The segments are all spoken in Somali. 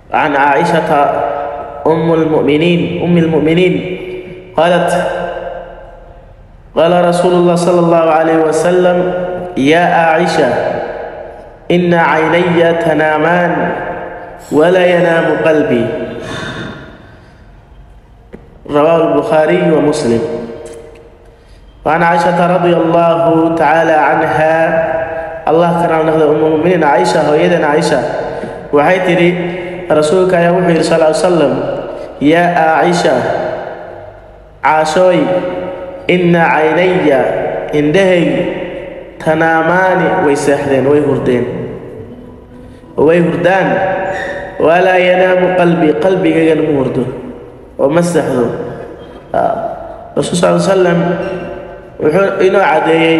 عن عائشة أم المؤمنين أم المؤمنين قالت قال رسول الله صلى الله عليه وسلم يا عائشة إن عيني تنامان ولا ينام قلبي رواه البخاري ومسلم وعن عائشة رضي الله تعالى عنها الله كرام نقد أم المؤمنين عائشة ويدنا عائشة waxay tidhi rasuulka ayaa wuxuu yidhi sal ly slam yaa aacisha caashooy inna caynaya indhahay tanaamaani way seexdeen way hurdeen way hurdaan walaa yanaamu qalbii qalbigaygana ma hurdo oo ma seexdo rasuul sal ly slam wuxuu inoo caddeeyey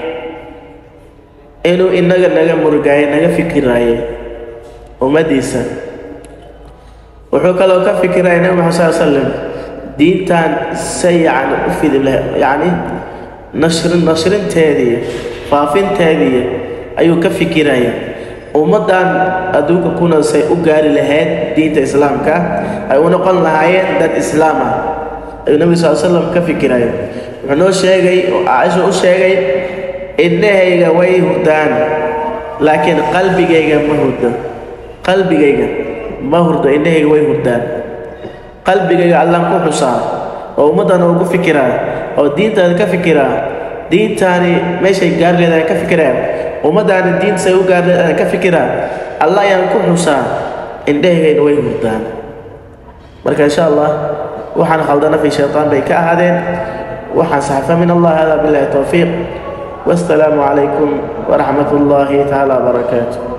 inuu inaga naga murgaayay naga fikiraayay ummaddiisa wuxuu kaloo ka fikiraya nabi maxamed sal slam diintan se yacni u fidi leh yacni nashrin nashrinteedii faafinteedii ayuu ka fikiraya ummaddan adduunka kuna say u gaari lahayd diinta islaamka ay u noqon lahaayeen dad islaam ah ayuu nabi sal slam ka fikiraya wuxuu noo sheegay oo caaisha u sheegay indhahayga way hurdaan laakiin qalbigayga ma hurdo qalbigayga ma hurdo indhahayga way hurdaan qalbigayga allaan ku xusaa oo ummaddana ugu fikiraa oo diintaada ka fikiraa diintaani meeshay gaari leedahay ka fikiraa ummaddaani diintasay u gaari leedahay ka fikiraa allah ayaan ku xusaa indhahaygayna way hurdaan marka insha allah waxaan khaldana fi shaytaan bay ka ahaadeen waxaan saxafa min allah hada billahi towfiiq والسلام عليكم ورحمة الله تعالى وبركاته